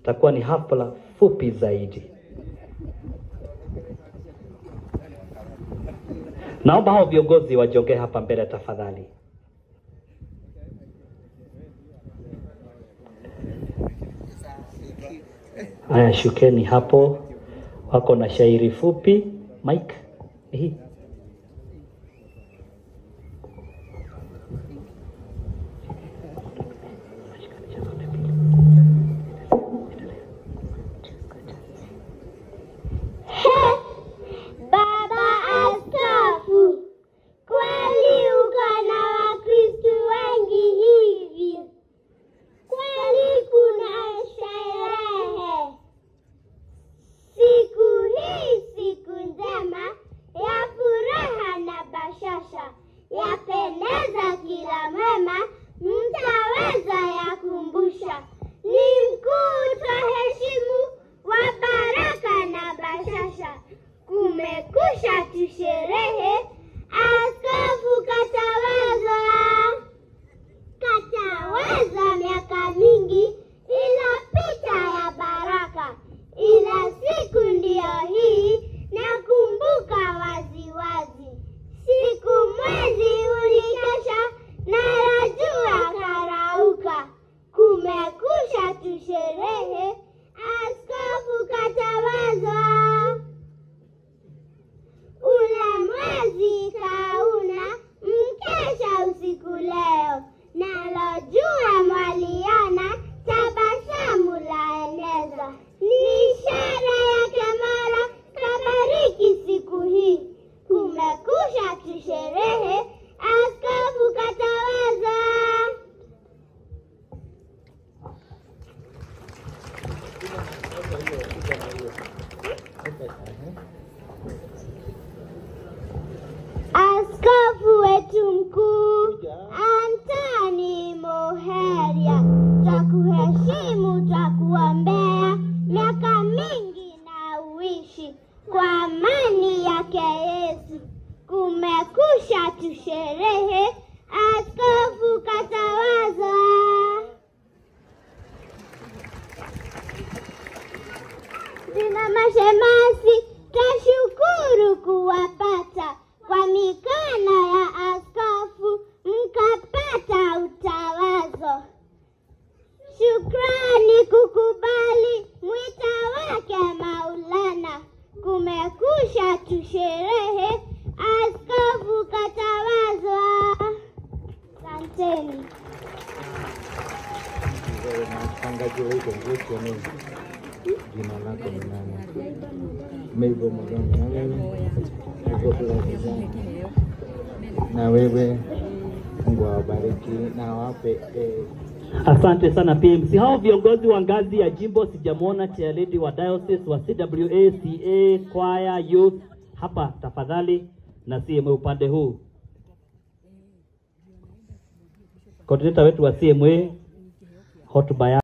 itakuwa ni hafla fupi zaidi. Naomba hao viongozi wajongee hapa mbele tafadhali. Haya, shukeni hapo, wako na shairi fupi. Mike, hii Baba Askofu, kweli uko na Wakristo wengi hivi? Kweli kuna sherehe siku hii, siku njema ya furaha na bashasha, yapendeza kila mwema, mtaweza yakumbusha. Ni mkuu twaheshimu wa baraka na bashasha, kumekusha tusherehe, askofu katawazwa kataweza miaka mingi, ila picha ya baraka, ila siku ndiyo hii nakumbuka waziwazi, siku mwezi ulikesha na rajua karauka, kumekusha tusherehe, askofu katawazwa ule mwezi kauna mkesha usiku leo, nalo jua mwaliona tabasamu laeneza, ni ishara yake Mola kabariki siku hii, kumekusha tusherehe, askofu katawaza. Askofu wetu mkuu Antoni Moheria, twakuheshimu, twakuombea miaka mingi na uishi kwa amani yake Yesu. Kumekusha tusherehe, askofu katawazwa. Zina mashemasi, twashukuru kuwapata kwa mikono ya askofu, mkapata utawazo. Shukrani kukubali mwita wake Maulana, kumekusha tusherehe, askofu katawazwa. Asanteni. Mchungaji wa huko Nguti wa Mungu. Jina lako ni nani? Meivo Muganga na wewe? Uko kule Kizani. Na wewe Mungu awabariki na awape eh, Asante sana PMC. Hao viongozi wa ngazi ya jimbo sijamwona chairlady wa diocese wa CWA, CA, choir, youth hapa tafadhali, na CMA upande huu. Coordinator wetu wa CMA hotuba ya